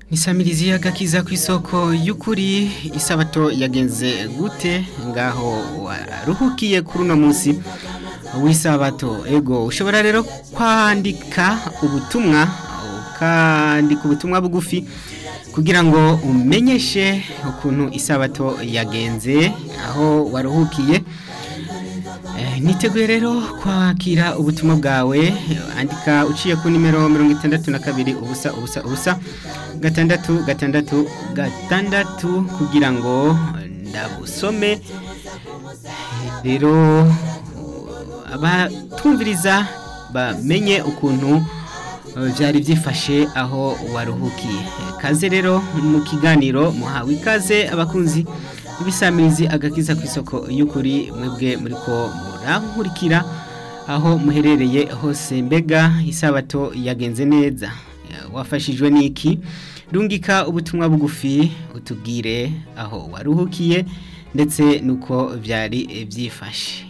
Nisamirizi y'agakiza ku isoko y'ukuri isabato yagenze gute ngaho waruhukiye kuri uno munsi w'isabato ego ushobora rero kwandika ubutumwa ukandika ubutumwa bugufi kugira ngo umenyeshe ukuntu isabato yagenze aho waruhukiye niteguye rero kwakira ubutumwa bwawe andika uciye ku nimero mirongo itandatu na kabiri ubusa ubusa ubusa gatandatu gatandatu gatandatu kugira ngo ndabusome rero abatumviriza bamenye ukuntu byari byifashe aho waruhukiye kaze rero mu kiganiro muhawe ikaze abakunzi ibisamirizi agakiza ku isoko y'ukuri mwebwe muri ko murankurikira aho muherereye hose mbega isabato yagenze neza wafashijwe n'iki rungika ubutumwa bugufi utubwire aho waruhukiye ndetse nuko byari byifashe